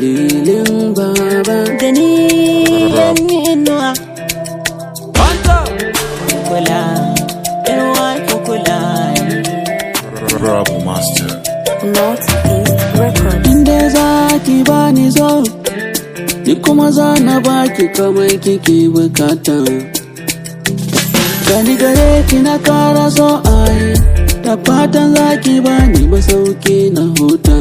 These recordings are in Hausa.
dalilin baba da ni yan inuwa kula inuwa ki kula Bravo Master. Northeast Records. inda za ki bani zo ni kuma za na baki kamar kike bukata gani gare ki na kara so ai da fatan za ki bani masauki na huta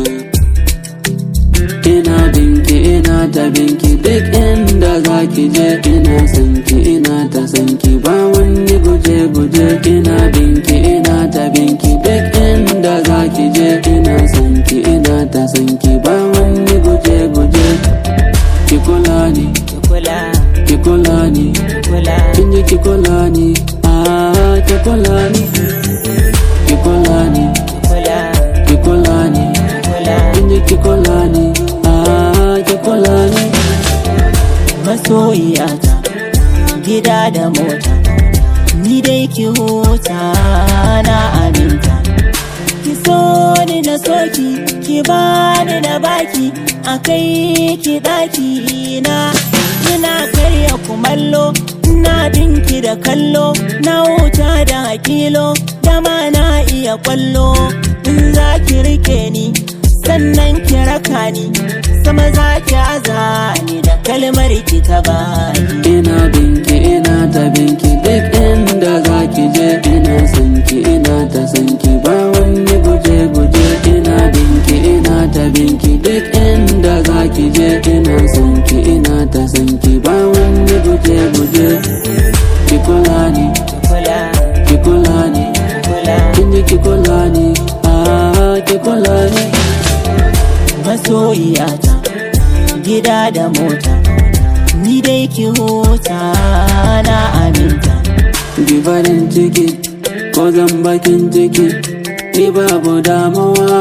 ina binki ina ta binki duk inda za ki je ina sanki ina ta sanki ba wani guje guje ina binki ina ta binki duk inda za ki je ina sanki ina ta sanki ba wani guje guje ki kula ni ki kula ki kula ni ki kula kin ji ki kula ni ah ki kula ni ki kula ni ki kula ki kula ni ki kula kin ji ki kula ni ah ki kula ni masoyiyata gida da mota ni dai ki huta na aminta ki so ni na soki ki bani na baki a kai ki daki na ina karya kumallo na binki da kallo na wuta da hakilo dama na iya kwallo in za ki rike ni sannan ki raka ni sama za ki aza ni da kalmar ki ta baki ina binki ina ta binki duk inda za ki je ina sanki ina ta sanki ba wani guje guje ina binki ina ta binki duk inda za ki je ina sanki ina ta sanki ba wani guje guje ki kula ni ki kula ki kula ni ki kula kin ji ki kula ni ah ki kula ni masoyiyata gida da mota ni dai ki huta na aminta Ki farin ciki ko zan bakin ciki ni babu damuwa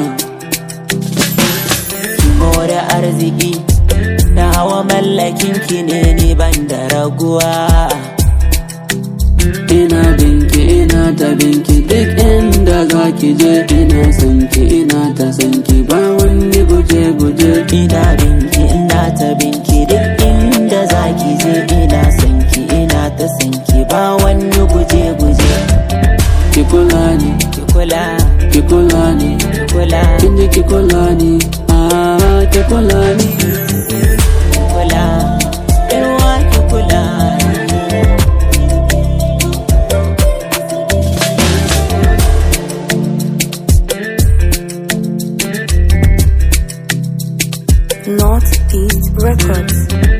ki more arziki na hawa mallakin ki ne ni ban da raguwa ina binki ina ta binki duk inda za ki je ina sanki ina ta sanki ba wani guje guje ina binki ina ta binki duk inda zaki je ina sanki ina ta sanki ba wani guje guje ki kula ni ki kula ki kula ni ki kula kin ji ki kula ni ah ki kula ni ki kula irwa ki kula Northeast Records.